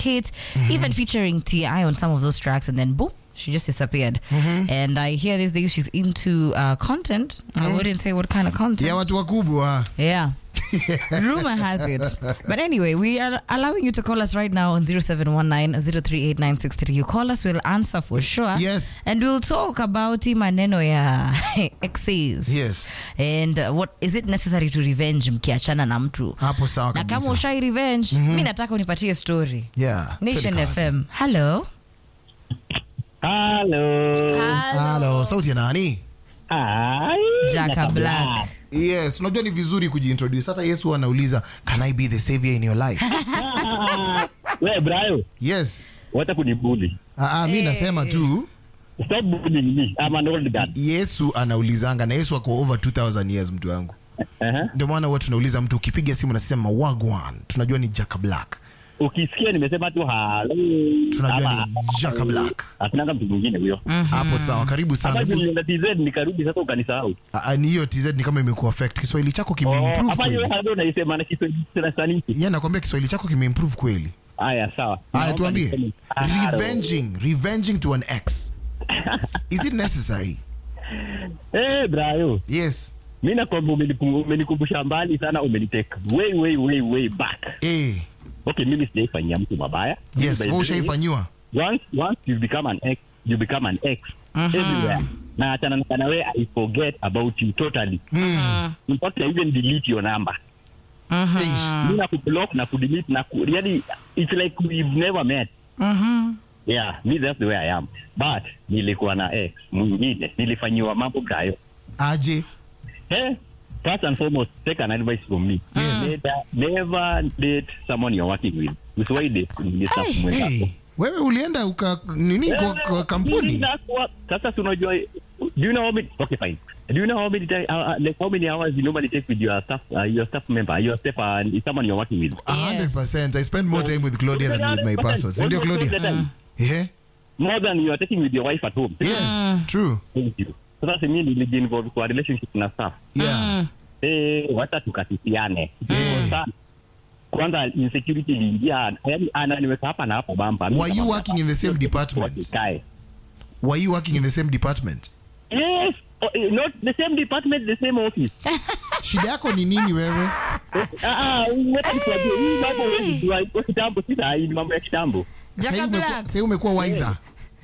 hit, even featuring T.I. on some of those tracks, and then boom. She just disappeared. And I hear these days she's into uh, content. I wouldn't say what kind of content. ya watu wakubwa Yeah. Rumor has it. But anyway, we are allowing you to call us right now on 0719-038-963. You call us, we'll answer for sure. Yes. And we'll talk about hii maneno ya exes. Yes. And uh, what is it necessary to revenge mkiachana na mtu? hapo sawa Na kama kabisa ushai revenge, mi nataka unipatie story. yeah Nation twende kazi. FM. Hello. Halo. Halo, sauti ya nani Hai. Jaka Black. yes unajua ni vizuri kujiintroduce hata yesu anauliza can i be the savior in your life We Brayo, yes wacha kunibuli. ah, ah, mi nasema tu Stop bullying me. I'm an old guy. yesu anaulizanga na yesu ako over 2000 years mtu wangu Uh-huh. ndio maana huwa tunauliza mtu ukipiga simu nasema wagwan tunajua ni jaka black Ukisikia nimesema tu halo. tunajua ama- ni jaka black Hakunanga mtu mwingine huyo. hapo sawa karibu sana Hapa Hebu- nilienda TZ nikarudi sasa ukanisahau. Ah, ah, ni hiyo tz ni kama imekuwa affect kiswahili chako Oh, kimeimprove hapa hiyo kweli halo naisema na Kiswahili sana saniki. yeah, nakwambia kiswahili chako kimeimprove kweli Haya sawa. haya Naomba tuambie niseme halo. revenging revenging to an ex is it necessary Eh, Brayo. yes Mimi nakwambia umenikum- umenikumbusha mbali sana umeniteka. Way way way way back. eh Okay, mimi sijaifanyia mtu mabaya. yes By wewe the way, ushaifanyiwa once once you become an ex you become an ex everywhere na achana na wewe i forget about you totally mm. in fact i even delete your number Eish. mimi na kublock na kudelete na ku, yani it's like we've never met Mhm. yeah me that's the way i am but nilikuwa na ex mwingine nilifanyiwa mambo kayo aje eh first and foremost take an advice from me Yes. never, never date someone you're working with usiwahi date ni staff mwenzako hey, wewe ulienda uka nini kwa, kwa kampuni Inakuwa- sasa si unajua do you know how many okay fine do you know how many time, uh, uh, like how many hours you normally take with your staff uh, your staff member your staff uh, someone you're working with A hundred Yes. percent i spend more time with claudia than with my person sindio claudia yeah more than you are taking with your wife at home yes true thank you sasa si mimi nilijiinvolve kwa relationship na staff yeah eh wacha tukatisiane Sana. kwanza insecurity iliingia yani ananiweka hapa na hapo bamba Were you working in the same department? Wasikae. were you working in the same department yes oh, eh, not the same department the same office shida yako ni nini wewe Ah, ah, wacha nikwambie, hii mambo huwezi jua, iko kitambo si saa hii, ni mambo ya kitambo Jaka Sahii umekuwa- Black. sahii umekuwa wiser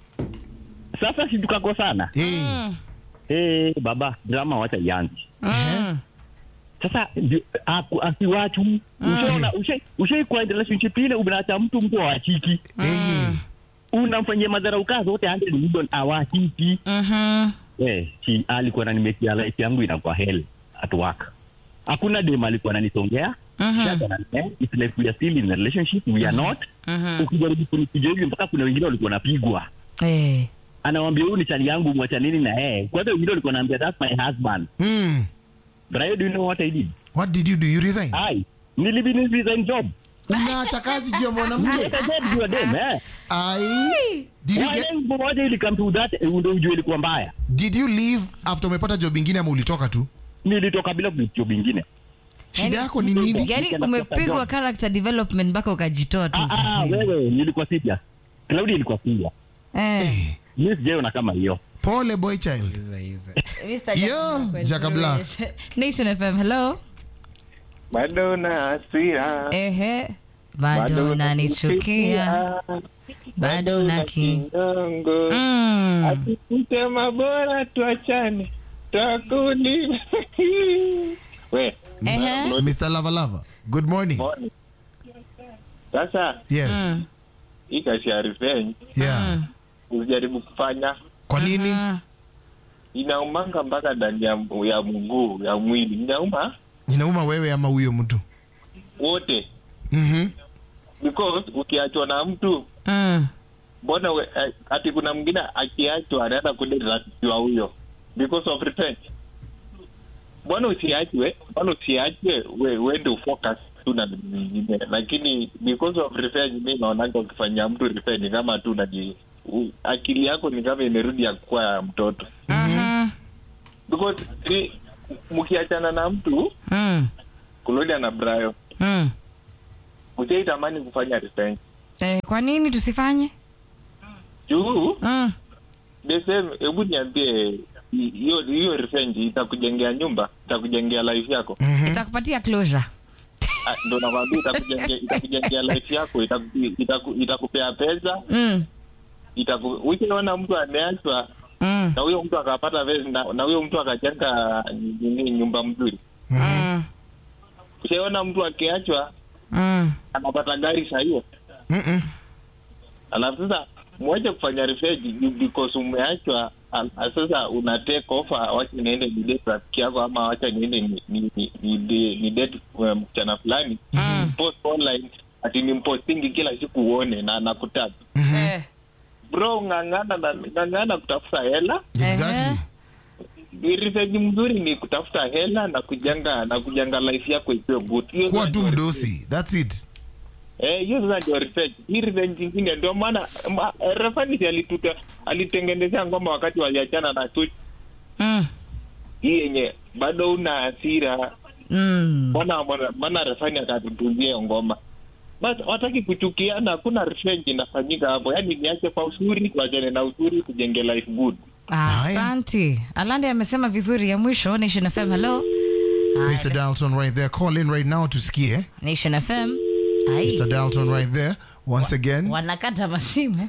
sasa si tukakosana hey. Eh, baba drama wacha ianze Mm. sasa ndio, aku- asiwachu ushaona ushai ushai kwa relationship ile unaacha mtu mtu awachiki Hey. unamfanyia madhara ukaa zote 100 million awachiki Mhm. eh si alikuwa ananimekia life yangu inakuwa hell at work hakuna dem alikuwa ananisongea Shaka na- eh, it's like we are still in a relationship we are not ukijaribu kunipiga hivi mpaka kuna wengine walikuwa wanapigwa Eh. anawambia huyu ni chali yangu mwachanini na yeye kwanza wengine walikuwa naambia that's my husband Mm. but I do you know what I did what did you do you resign ai nilibi resign job unaacha kazi juu ya mwanamke Get a job juu ya dem eh ai did you, get, Wale mmoja ili come to that eh, ndio ujue ilikuwa mbaya did you leave after umepata job ingine ama ulitoka tu nilitoka bila job ingine shida yako ni nini yani Nikaenda umepigwa kutafuta character development mpaka ukajitoa tu ah ah ofisini. wewe nilikuwa serious Claudia ilikuwa serious Eh. Eh, mimi sijaiona kama hiyo pole boy child Mr. Yo, Jack Jaka Black. Nation FM, hello. bado na hasira Ehe. Bado unanichukia. Bado una ki. kinyongo Mm. akisema bora tuachane takuni we Ehe. mr lava lava good morning mbona? sasa yes Mm. hii kazi ya revenge yeah usijaribu kufanya kwa nini Mm. inaumanga mpaka ndani ya, ya mguu ya mwili inauma inauma wewe ama huyo mtu wote Mhm. because ukiachwa na mtu Mm. mbona we- eh, ati kuna mwingine akiachwa anaenda kudetatisiwa huyo because of revenge mbona usiachwe mbona usiachwe we wende ufocus tu na nyingine lakini because of revenge mi naonanga ukifanyia mtu revenge kama tu naji u- akili yako ni kama imerudi ya kuwa ya mtoto Mhm. because ni- mkiachana na mtu Mm. kulodia na brayo Mm. usaitamani kufanya revenge Eh, kwa nini tusifanye? juu Mm. the same hebu niambie hi- hiyo hiyo revenge itakujengea nyumba itakujengea life yako Itakupatia closure. Ah, ndo nakwambia itakujengea itakujengea life yako itaku- itaku- itakupea pesa Mm. itaku ukiona mtu ameachwa Mm. na huyo mtu akapata pesa na, na huyo mtu akajenga nini nyumba mzuri Mm. ushaona mtu akiachwa Mm. anapata gari saa hiyo Mm-mm. alafu sasa mwache kufanya revenge ju- because umeachwa al- al- sasa una take offer wacha niende ni date rafiki yako ama wacha niende ni ni ni, ni, ni, ni date uh, mchana fulani Mm. post online ati ni mpostingi kila siku uone na nakutaka Eh. bro ng'ang'ana na ng'ang'ana kutafuta hela Exactly. revenge mzuri ni kutafuta hela na kujenga na kujenga life yako ikiwe good Hiyo kuwa sasa tu ndio mdosi thats it Eh, hiyo sasa ndio revenge. Hii revenge ingine ndio maana ma- eh, Rafani alituta alitengenezea ngoma wakati waliachana na Tuti. Mm. Hii yenye bado una hasira. Mm. Mbona mbona- mbona Rafani akatutuzia hiyo ngoma? But wataki kuchukiana, hakuna revenge inafanyika hapo. Yaani niache kwa uzuri, tuachane na uzuri, tujenge life good. Asante. Alande amesema vizuri ya mwisho Nation FM. Hello. mr dalton right there call in right now tusikie Nation FM. Ai. mr dalton right there once again Wanakata masimu.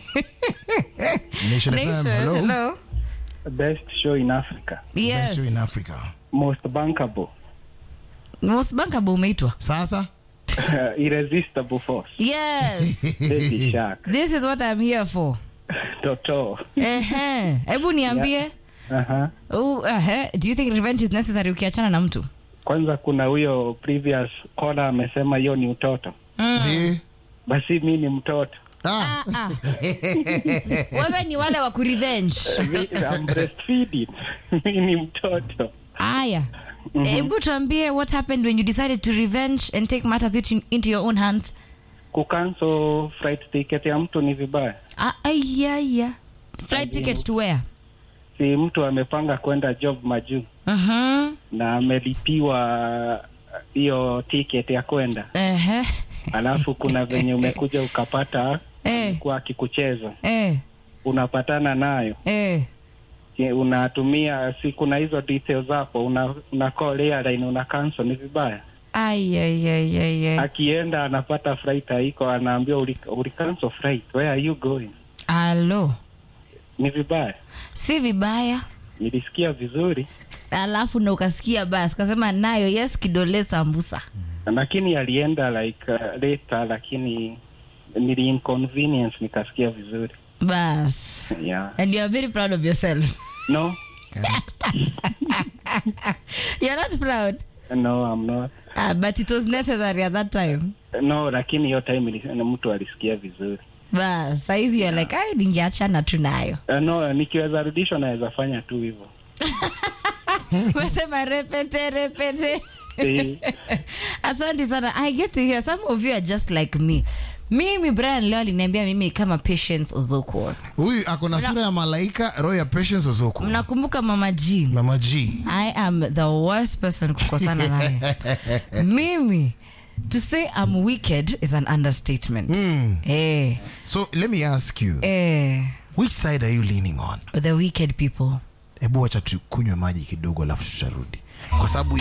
nation fm Nation, hello, hello. best show in Africa, best show in Yes. africa most bankable, Most bankable umeitwa. sasa irresistible force, Yes. baby shark, This is what I'm here for. toto. Ehe. Hebu niambie. Aha. Uh, ehe. Do you think revenge is necessary ukiachana na mtu? Kwanza kuna huyo previous caller amesema hiyo ni utoto, Mm. Eh, basi mi ni mtoto ah, Ah, ah. Wewe ni wale wa kurevenge. Mi- I'm breastfeeding. mi ni mtoto Aya. Hebu tuambie what happened when you decided to revenge and take matters it- into your own hands. kucancel flight ticket ya mtu ni vibaya. Ah, Aya. Flight ticket to where? Si mtu amepanga kwenda job majuu Mhm. na amelipiwa hiyo ticket ya kwenda, Ehe. alafu kuna venye umekuja ukapata Eh. kuwa akikucheza Eh. unapatana nayo Eh. Je, unatumia si kuna hizo details hapo una, una call airline una cancel ni vibaya Ay, ay, ay, ay, ay. akienda anapata flight haiko anaambiwa uli, uli cancel flight where are you going Alo. ni vibaya Si vibaya. nilisikia vizuri Alafu na ukasikia basi kasema nayo yes kidole sambusa. lakini alienda like uh, later lakini nili inconvenience nikasikia vizuri Bas. yeah And you are very proud of yourself. no You're not proud. no I'm not Ah, but it was necessary at that time. no lakini hiyo time ili- mtu alisikia vizuri Bas, saizi you're like, ai ningeachana tu nayo. uh, no nikiweza rudishwa naweza fanya tu hivyo Umesema repete repete. Eh, Asante sana. I get to hear some of you are just like me. Mimi Brian leo aliniambia mimi ni kama Patience Ozokwo. huyu ako na sura ya malaika roho ya patience ozoko Mnakumbuka Mama G? mama g I am the worst person kukosana naye. Mimi to say I'm wicked is an understatement. Eh, so let me ask you eh, which side are you leaning on the wicked people. hebu wacha tukunywe maji kidogo alafu tutarudi kwa sababu